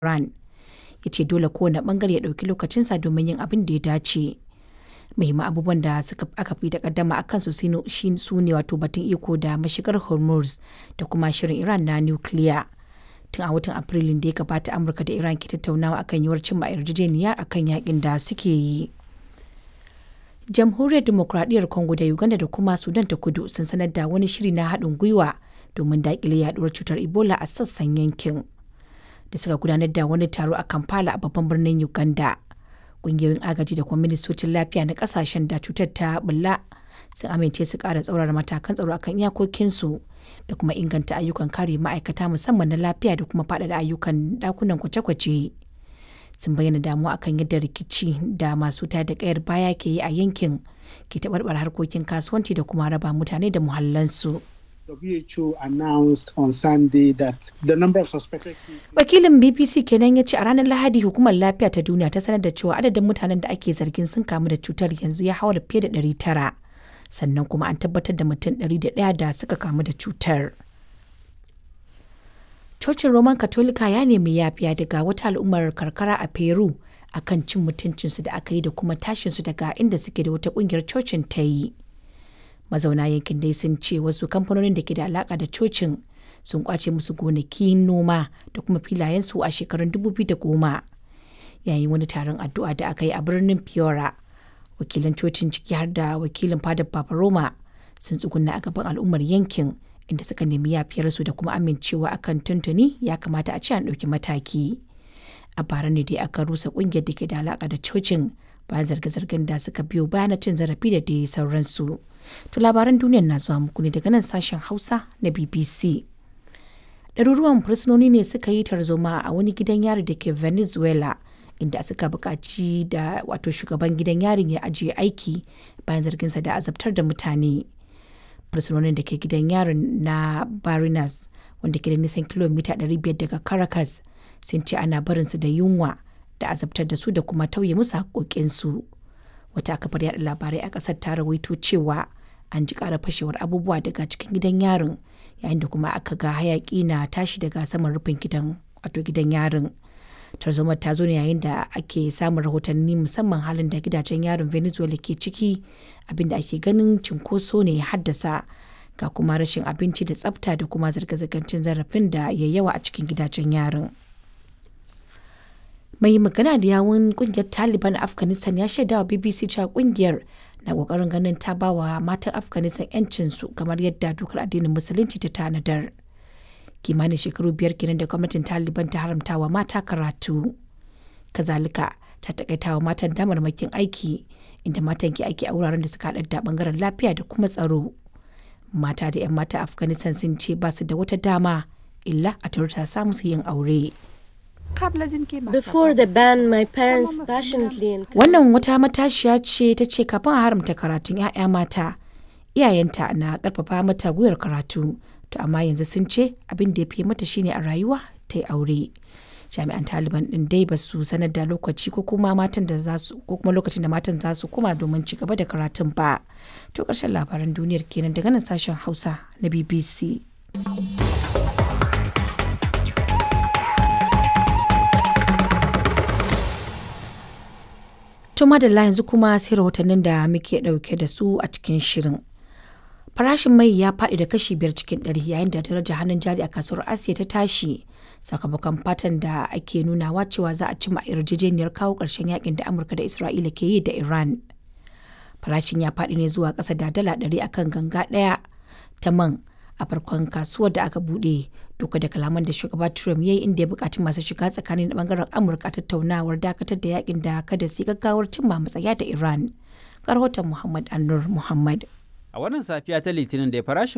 Iran. Ya ce dole kowane bangare ya ɗauki lokacinsa domin yin abin da ya dace. Muhimman abubuwan da suka aka fi takaddama a kansu su ne wato batun iko da mashigar Hormuz da kuma shirin Iran na nukiliya. Tun a watan Afrilun da ya gabata Amurka da Iran ke tattaunawa akan yiwuwar cimma yarjejeniya akan yakin da suke yi. Jamhuriyar Dimokuraɗiyyar Congo da Uganda da kuma Sudan ta kudu sun sanar da wani shiri na haɗin gwiwa domin daƙile yaduwar cutar Ebola a sassan yankin. Da suka gudanar da wani taro a Kampala a babban birnin Uganda. Ƙungiyoyin agaji da kuma ministocin lafiya na ƙasashen da cutar ta bulla sun amince su ƙara tsaurara matakan tsaro akan iyakokinsu da kuma inganta ayyukan kare ma'aikata musamman na lafiya da kuma faɗaɗa ayyukan ɗakunan kwace-kwace. sun bayyana damuwa akan yadda rikici da masu tada kayar baya ke yi a yankin ke taɓarɓar harkokin kasuwanci da kuma raba mutane da muhallansu. WHO announced on Sunday that the number of suspected Wakilin BBC kenan ya ce a ranar Lahadi hukumar lafiya ta duniya ta sanar da cewa adadin mutanen da ake zargin sun kamu da cutar yanzu ya haura fiye da 900 sannan kuma an tabbatar da mutum 101 da suka kamu da cutar. Cocin Roman Katolika ya nemi yafiya daga wata al'ummar karkara a Peru akan cin mutuncinsu da aka yi da kuma tashinsu daga inda suke da wata kungiyar cocin ta yi. Mazauna yankin dai sun ce wasu kamfanonin da ke da alaka da cocin sun kwace musu gonaki noma da kuma filayensu a shekarun 2010 yayin wani taron addu'a da aka yi a birnin Piora. Wakilan cocin ciki har da wakilin fadar Papa Roma sun tsuguna a gaban al'ummar yankin inda suka nemi yafiyarsu da kuma amincewa akan tuntuni ya kamata a ce an ɗauki mataki. A bara ne dai aka rusa ƙungiyar da ke da alaƙa da cocin bayan zarge-zargen da suka biyo bayan cin zarafi da dai sauransu. To labaran duniyar na zuwa muku ne daga nan sashen Hausa na BBC. Ɗaruruwan fursunoni ne suka yi tarzoma a wani gidan yari da ke Venezuela inda suka buƙaci da wato shugaban gidan yarin ya ajiye aiki bayan zarginsa da azabtar da mutane. fursunonin da ke gidan yarin na barinas wanda ke da nisan kilomita 500 daga caracas sun ce ana barinsu da yunwa da azabtar da su da kuma tauye musu haƙoƙinsu wata kafar yada labarai a ƙasar ta rawaito cewa an ji ƙara fashewar abubuwa daga cikin gidan yarin yayin da kuma aka ga hayaƙi na tashi daga saman rufin gidan wato gidan yarin tarzomar ta zo ne yayin da ake samun rahotanni musamman halin da gidajen yarin venezuela ke ciki abinda ake ganin cinkoso ne ya haddasa ga kuma rashin abinci da tsafta da kuma zirga-zirgar cin zarafin da ya yawa a cikin gidajen yarin mai magana da yawun kungiyar taliban a afghanistan ya shaida wa bbc cewa kungiyar na kokarin ganin ta bawa matan afghanistan 'yancinsu kamar yadda dokar addinin musulunci ta tanadar kimanin shekaru biyar kenan da gwamnatin taliban ta haramta wa mata karatu kazalika ta takaita wa matan damarmakin aiki inda matan ke aiki a wuraren da suka haɗar da bangaren lafiya da kuma tsaro mata da 'yan mata afghanistan sun ce ba su da wata dama illa a ta samu su yin aure Before the ban, my parents passionately encouraged wannan wata matashiya ce ta ce kafin a haramta karatun 'ya'ya mata iyayenta na karfafa mata gwiwar karatu to amma yanzu sun ce abin da ya fi mata shine a rayuwa ta yi aure jami'an taliban din dai ba su sanar da lokaci ko kuma matan da za su ko kuma lokacin da matan za su koma domin ci gaba da karatun ba to karshen labaran duniyar kenan daga nan sashen hausa na bbc to madalla yanzu kuma sai rahotannin da muke dauke da su a cikin shirin farashin mai ya faɗi da kashi biyar cikin ɗari yayin da darajar hannun jari a kasuwar asiya ta tashi sakamakon fatan da ake nunawa cewa za a cimma yarjejeniyar kawo ƙarshen yakin da amurka da isra'ila ke yi da iran farashin ya faɗi ne zuwa ƙasa da dala ɗari akan ganga ɗaya ta man a farkon kasuwar da aka buɗe duka da kalaman da shugaba trump ya yi inda ya buƙaci masu shiga tsakanin da ɓangaren amurka tattaunawar dakatar da yakin da kada su gaggawar cimma matsaya da iran rahoton muhammad annur muhammad A wannan safiya ta Litinin da farashin